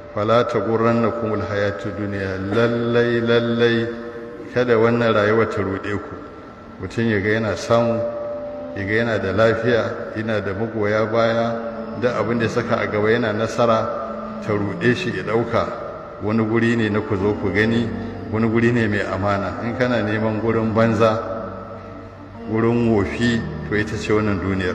fala ta gurran na kumul hayatu duniya lallai lallai kada wannan rayuwa ta ruɗe ku mutum ya ga yana samu ya ga yana da lafiya yana da magoya baya da abin da ya saka a gaba yana nasara ta ruɗe shi ya ɗauka wani guri ne na ku zo ku gani wani guri ne mai amana in kana neman gurin banza gurin wofi to ita ce wannan duniyar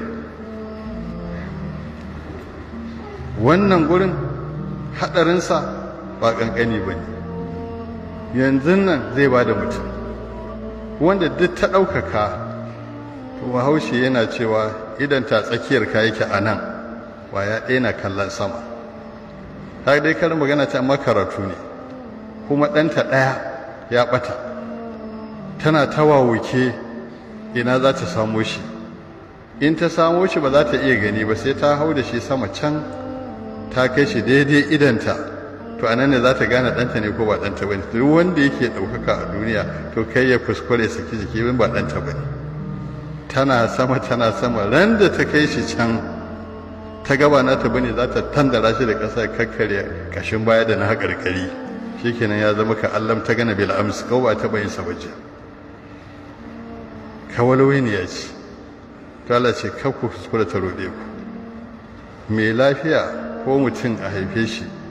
wannan gurin haɗarinsa ba ƙanƙani ba ne yanzu nan zai ba da mutum wanda duk ta ɗaukaka to bahaushe yana cewa idan ta tsakiyar ka yake a nan ya ɗaya na kallon sama ta dai karin magana ta makaratu ne kuma ɗanta ɗaya ya ɓata tana tawawuke ina za ta samo shi in ta samo shi ba za ta iya gani ba sai ta hau da shi sama can ta kai shi daidai idanta to anan ne za ta gane ɗanta ne ko ba ɗanta ba ne duk wanda yake ɗaukaka a duniya to kai ya kuskure saki jiki bin ba ɗanta ba ne tana sama tana sama ran da ta kai shi can ta gaba na ta bane za ta tandara shi da ƙasa kakkare kashin baya da na haƙarƙari shikenan ya zama ka allam ta gana bil ams ko ba ta bayin sabaji kawalwai ne ya ce to Allah ce kakku kuskure ta roɗe ku mai lafiya ko mutum a haife shi